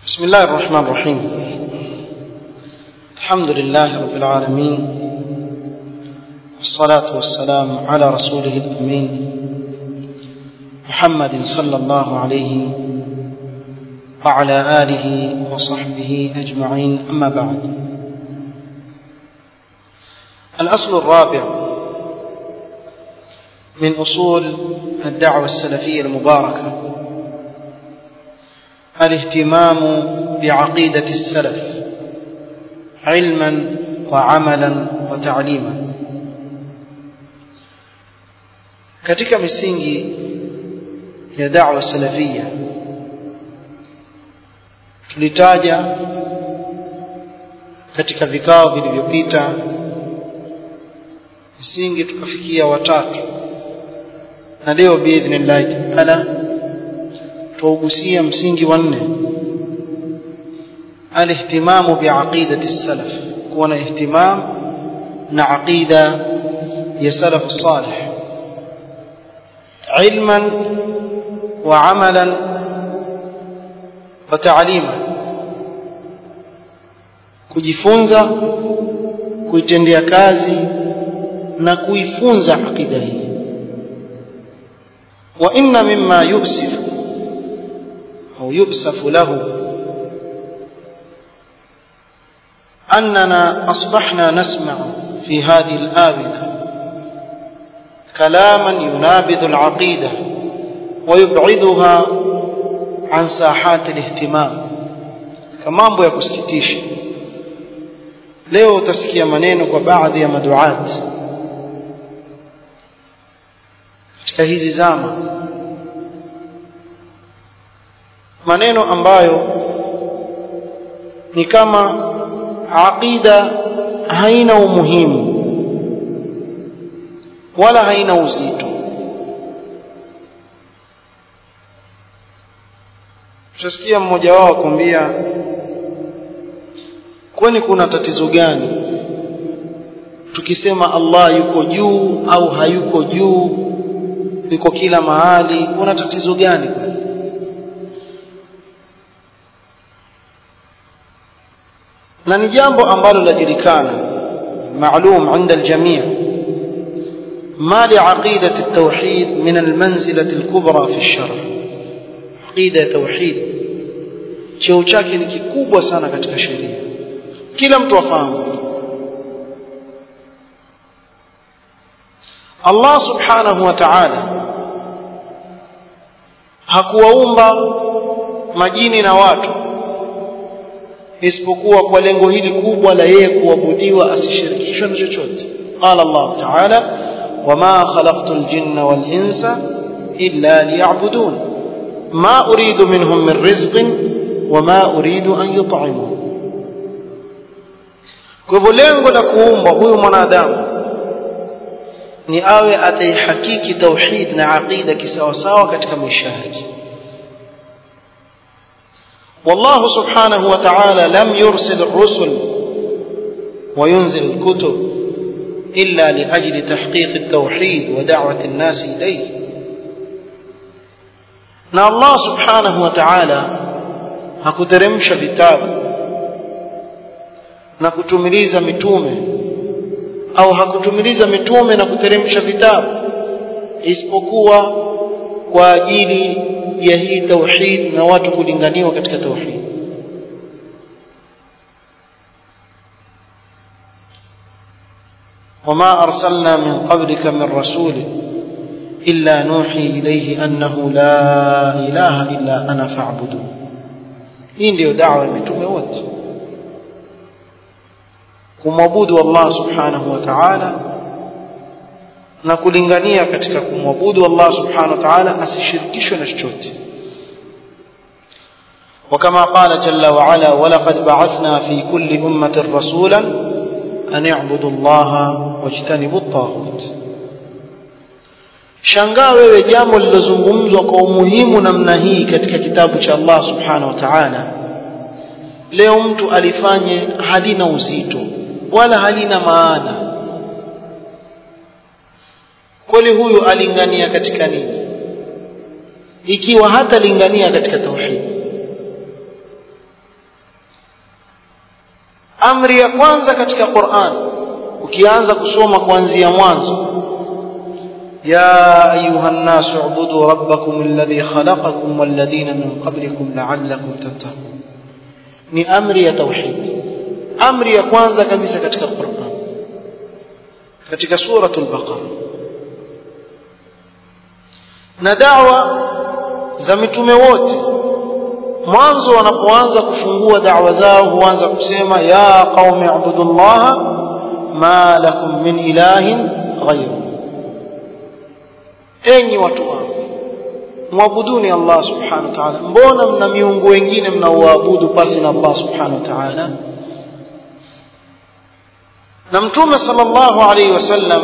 بسم الله الرحمن الرحيم الحمد لله رب العالمين والصلاة والسلام على رسوله الأمين محمد صلى الله عليه وعلى آله وصحبه أجمعين أما بعد الأصل الرابع من أصول الدعوة السلفية المباركة الاهتمام بعقيدة السلف علما وعملا وتعليما katika misingi ya da'wa salafia tulitaja katika vikao vilivyopita misingi tukafikia watatu na leo biidhnillahi taala tuugusia msingi wa nne alihtimamu biaqidati salaf kuwa na ihtimam na aqida ya salaf salih ilman wa amalan wa ta'liman kujifunza kuitendea kazi na kuifunza aqida hii wa inna mimma yuksifu أو يؤسف له أننا أصبحنا نسمع في هذه الآونة كلاما ينابذ العقيدة ويبعدها عن ساحات الاهتمام كما ya kusikitisha leo utasikia maneno kwa baadhi ya maduat katika hizi zama maneno ambayo ni kama aqida haina umuhimu wala haina uzito tutasikia mmoja wao akwambia kwani kuna tatizo gani tukisema Allah yuko juu au hayuko juu yuko kila mahali kuna tatizo gani kwani na ni jambo ambalo lajulikana maalum عند الجميع ما لعقيدة التوحيد من المنزلة الكبرى في الشرع عقيدة توحيد cheo chake ni kikubwa sana katika sheria kila mtu afahamu Allah subhanahu wa ta'ala hakuwaumba majini na watu isipokuwa kwa lengo hili kubwa la yeye kuabudiwa asishirikishwe na chochote qala Allah ta'ala wama khalaqtul jinna wal insa illa liya'budun ma uridu minhum min rizqin wama uridu an yut'imun kwa hivyo lengo la kuumba huyu mwanadamu ni awe ataihakiki tauhid na aqida kisawasawa katika maisha yake والله سبحانه وتعالى لم يرسل الرسل وينزل الكتب إلا لأجل تحقيق التوحيد ودعوة الناس إليه na Allah subhanahu wa ta'ala hakuteremsha vitabu na kutumiliza mitume au hakutumiliza mitume na kuteremsha vitabu isipokuwa kwa ajili ya hii tauhid na watu kulinganiwa katika tauhid وما أرسلنا من قبلك من رسول إلا نوحي إليه أنه لا إله إلا أنا فاعبدون hii ndio dawa ya mitume wote kumwabudu Allah subhanahu wa ta'ala na kulingania katika kumwabudu Allah subhanahu wa ta'ala asishirikishwe na chochote وكما قال جل وعلا ولقد بعثنا في كل أمة رسولا أن يعبدوا الله واجتنبوا الطاغوت shangaa wewe jambo lilozungumzwa kwa umuhimu namna hii katika kitabu cha Allah subhanahu wa ta'ala leo mtu alifanye halina uzito wala halina maana kweli huyu alingania katika nini ikiwa hata lingania katika tauhid amri ya kwanza katika Qur'an ukianza kusoma kuanzia mwanzo يا أيها الناس اعبدوا ربكم الذي خلقكم والذين من قبلكم لعلكم تتقون ni amri ya tauhid amri ya kwanza kabisa katika Qur'an katika suratul baqara na da'wa za mitume wote mwanzo wanapoanza kufungua da'wa zao huanza kusema ya qaumi ibudullaha ma lakum min ilahin ghayru enyi watu wangu muabuduni Allah subhanahu wa ta'ala mbona mna miungu wengine mnaoabudu pasi na Allah subhanahu wa ta'ala na mtume sallallahu alaihi wasallam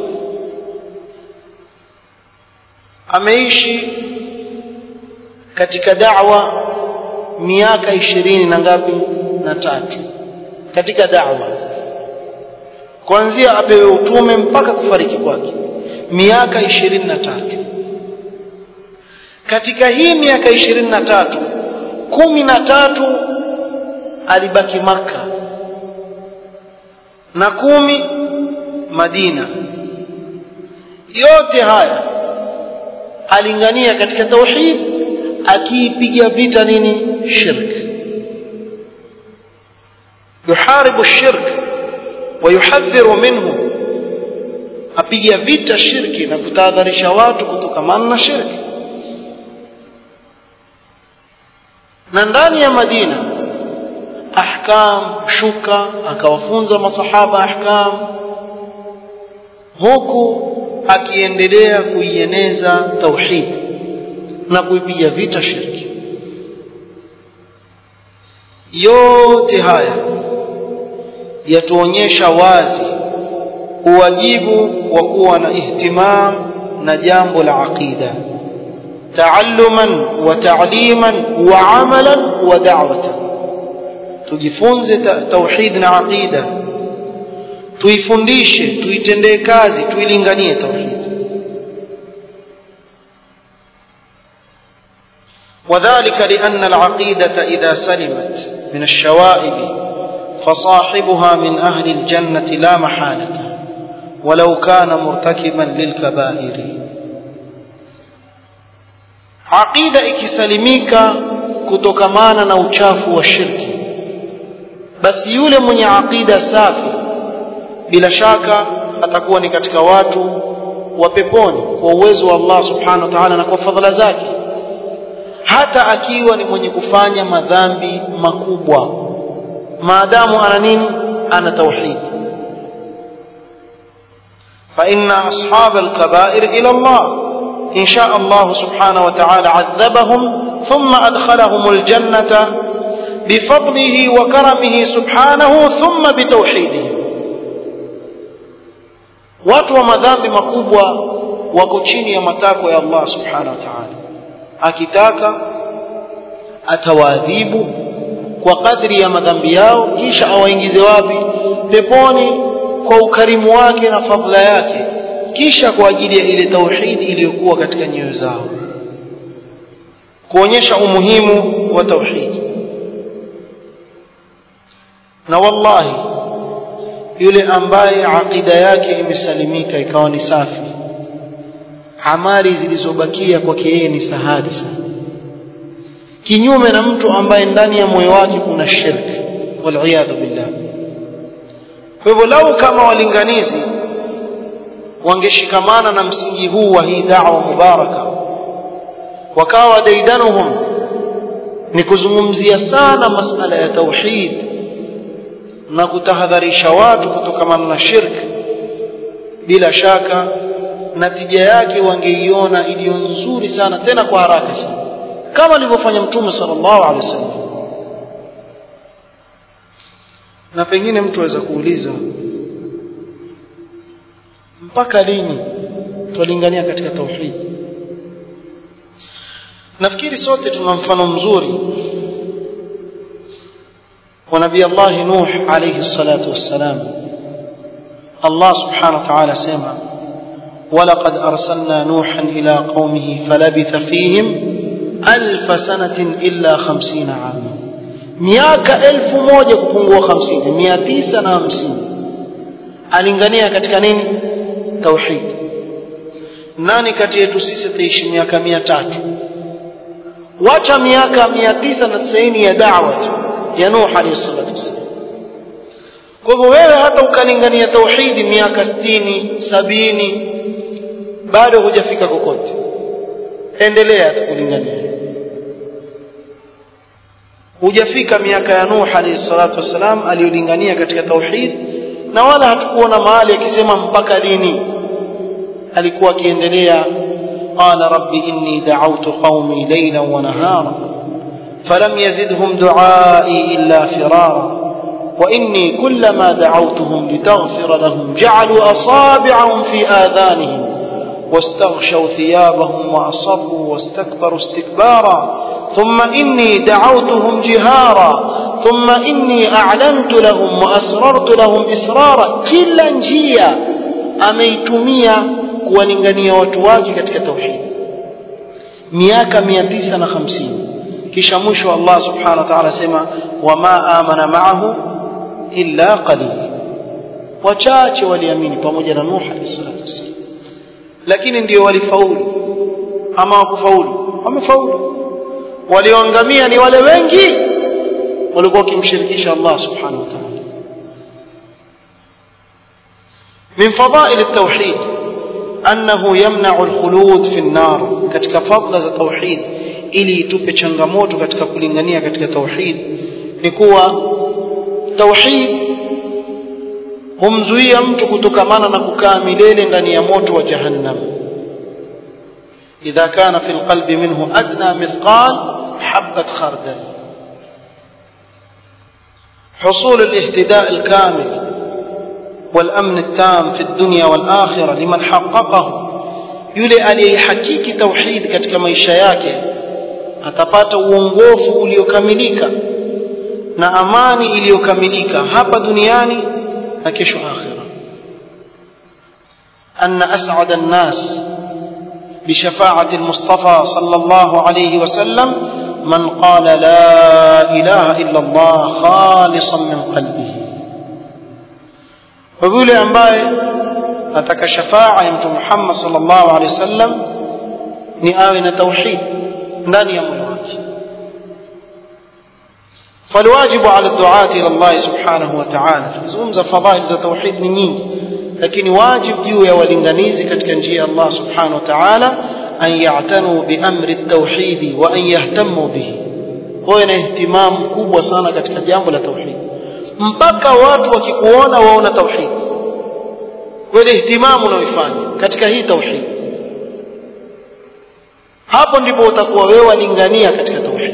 ameishi katika da'wa miaka ishirini na ngapi na tatu katika da'wa kuanzia apewe utume mpaka kufariki kwake miaka ishirini na tatu katika hii miaka ishirini na tatu kumi na tatu alibaki maka na kumi madina yote haya alingania katika tauhid akiipiga vita nini shirk yuharibu shirk ويحذر منه apiga vita shirki na kutahadharisha watu kutokamana na shirki na ndani ya Madina ahkam shuka akawafunza masahaba ahkam huku akiendelea kuieneza tauhid na kuipiga vita shirki yote haya yatuonyesha wazi uwajibu wa kuwa na ihtimam na jambo la aqida taalluman wa ta'liman wa amalan wa da'watan tujifunze tauhid na aqida tuifundishe tuitendee kazi tuilinganie tauhid وذلك لأن العقيدة إذا سلمت من الشوائب فصاحبها من أهل الجنة لا محالة ولو كان مرتكبا للكبائر عقيدة ikisalimika kutokamana na uchafu wa shirki basi yule mwenye aqida safi bila shaka atakuwa ni katika watu wa peponi kwa uwezo wa Allah subhanahu wa ta'ala na kwa fadhila zake hata akiwa ni mwenye kufanya madhambi makubwa maadamu ana nini ana tauhid فإن أصحاب الكبائر إلى الله إن شاء الله سبحانه وتعالى عذبهم ثم أدخلهم الجنة بفضله وكرمه سبحانه ثم بتوحيده watu wa madhambi makubwa wako chini ya matakwa ya Allah subhanahu wa ta'ala akitaka atawaadhibu kwa kadri ya madhambi yao kisha awaingize wapi peponi kwa ukarimu wake na fadhila yake kisha kwa ajili ya ile tauhidi iliyokuwa katika nyoyo zao kuonyesha umuhimu wa tauhidi na wallahi yule ambaye aqida yake imesalimika ikawa ni safi amali zilizobakia kwake yeye ni sahali sana kinyume na mtu ambaye ndani ya moyo wake kuna shirki waliyadhu billah kwa hivyo lau kama walinganizi wangeshikamana na msingi huu wa hii da'wa mubaraka wakawa daidanuhum ni kuzungumzia sana masala ya tauhid na kutahadharisha watu kutokamana na shirk bila shaka natija yake wangeiona iliyo nzuri sana tena kwa haraka sana kama alivyofanya mtume sallallahu alaihi wasallam na pengine mtu aweza kuuliza mpaka lini twalingania katika tauhid nafikiri sote tuna mfano mzuri wa nabii Allah Nuh alayhi salatu wassalam Allah subhanahu wa ta'ala sema ولقد أرسلنا نوحا إلى قومه فلبث فيهم ألف سنة إلا خمسين عاما miaka elfu moja kupungua hamsini mia tisa na hamsini alingania katika nini tauhid nani kati yetu sisi ataishi miaka mia tatu wacha miaka mia tisa na tisaini ya dawa ya nuh alayhi salatu wassalam kwa hivyo wewe hata ukalingania tauhidi miaka sitini sabini bado hujafika kokote endelea tukulingania hujafika miaka ya Nuh alayhi salatu wassalam aliyolingania katika tauhid na wala hatukuona mahali akisema mpaka lini alikuwa akiendelea qala rabbi inni da'awtu qaumi laylan wa nahara falam yazidhum du'ai illa firara وإني كلما دعوتهم لتغفر لهم جعلوا أصابعهم في آذانهم واستغشوا ثيابهم وأصروا واستكبروا استكبارا ثم إني دعوتهم جهارا ثم إني أعلنت لهم وأسررت لهم إسرارا كلا njia ameitumia kuwalingania watu wake katika tauhid miaka 950 kisha mwisho Allah subhanahu wa ta'ala sema wama amana ma'ahu illa qalil wachache waliamini pamoja na Nuh alayhi salatu wasallam lakini ndio walifaulu ama wakufaulu wamefaulu walioangamia ni wale wengi walikuwa wakimshirikisha Allah subhanahu wa ta'ala من فضائل التوحيد أنه يمنع الخلود في النار katika fadla za tauhid ili itupe changamoto katika kulingania katika tauhid ni kuwa tauhid humzuia mtu kutokamana na kukaa milele ndani ya moto wa jahannam idha kana fi alqalbi minhu adna mithqal habat khardal حصول الاهتداء الكامل والأمن التام في الدنيا والآخرة لمن حققه yule aliyehakiki tauhid katika maisha yake atapata uongofu uliokamilika na amani iliyokamilika hapa duniani na kesho akhira أن أسعد الناس بشفاعة المصطفى صلى الله عليه وسلم من قال لا إله إلا الله خالصا من قلبه ويقول أنباء أتك شفاعة يمت محمد صلى الله عليه وسلم نآوين توحيد ndani ya moyo wake فالواجب على الدعاة إلى الله سبحانه وتعالى تزungumza fadhail za tauhid ni nyingi lakini wajib juu ya walinganizi katika njia ya Allah subhanahu wa ta'ala an ya'tanu bi amri at-tauhid wa an yahtamu bihi wawe na ihtimam kubwa sana katika jambo la tauhid mpaka watu wakikuona waona tauhid kweli ihtimamu unaoifanya katika hii tauhid hapo ndipo utakuwa wewe walingania katika tauhid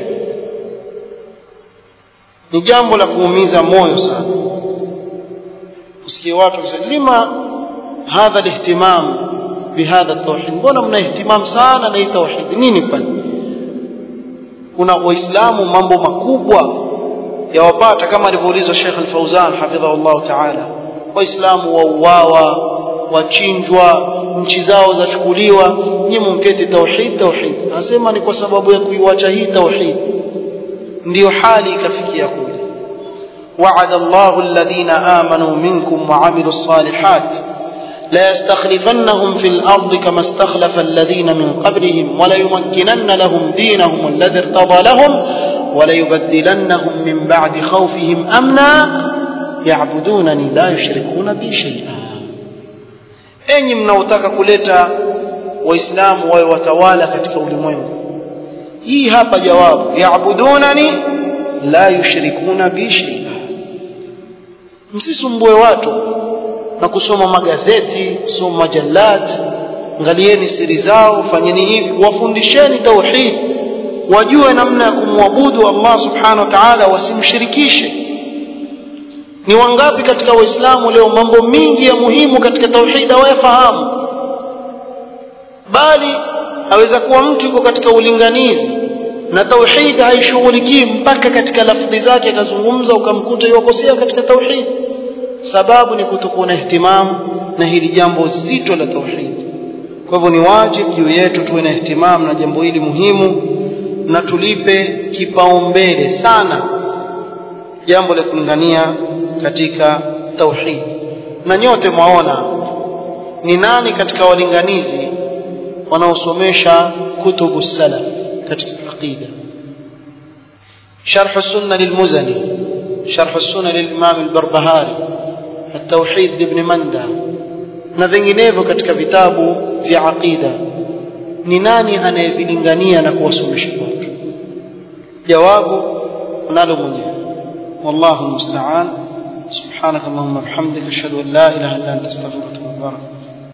ni jambo la kuumiza moyo sana usikie watu wakisema lima hadha alihtimam bihadha التوحيد mbona mna ihtimam sana na hii tauhid nini kwani kuna waislamu mambo makubwa yawapata kama alivyoulizwa Sheikh Al-Fauzan hafidhahullah ta'ala waislamu wauawa wachinjwa nchi zao zachukuliwa nyinyi mketi tauhid tauhid anasema ni kwa sababu ya kuiwacha hii tauhid ndio hali ikafikia kule وعد الله الذين آمنوا منكم وعملوا الصالحات لا يستخلفنهم في الأرض كما استخلف الذين من قبلهم وليمكنن لهم دينهم الذي ارتضى لهم وليبدلنهم من بعد خوفهم أمنا يعبدونني لا يشركون بي شيئا enyi mnaotaka kuleta waislamu wawe watawala katika ulimwengu hii hapa jawabu yaabudunani la yushrikuna bi shay'a msisumbue watu na kusoma magazeti kusoma majalat angalieni siri zao fanyeni hivi wafundisheni tauhid wajue namna ya kumwabudu Allah subhanahu wa ta'ala wasimshirikishe ni wangapi katika waislamu leo mambo mingi ya muhimu katika tauhid hawayafahamu bali aweza kuwa mtu yuko katika ulinganizi na tauhid haishughulikii mpaka katika lafdhi zake akazungumza ukamkuta yuwakosea katika tauhid sababu ni kutokuwa na ihtimamu na hili jambo zito la tauhid kwa hivyo ni wajibu juu yetu tuwe na ihtimamu na jambo hili muhimu na tulipe kipaumbele sana jambo la kulingania katika tauhid na nyote mwaona ni nani katika walinganizi wanaosomesha kutubu salaf katika aqida شرح السنة للمزني شرح السنة للإمام البربهاري التوحيد لابن مندى na vinginevyo katika vitabu vya aqida ni nani anayevilingania na kuwasomesha watu jawabu unalo mwenyewe wallahu musta'an subhanakallahumma bihamdika ashhadu an la ilaha illa anta astaghfiruka wa atubu ilaik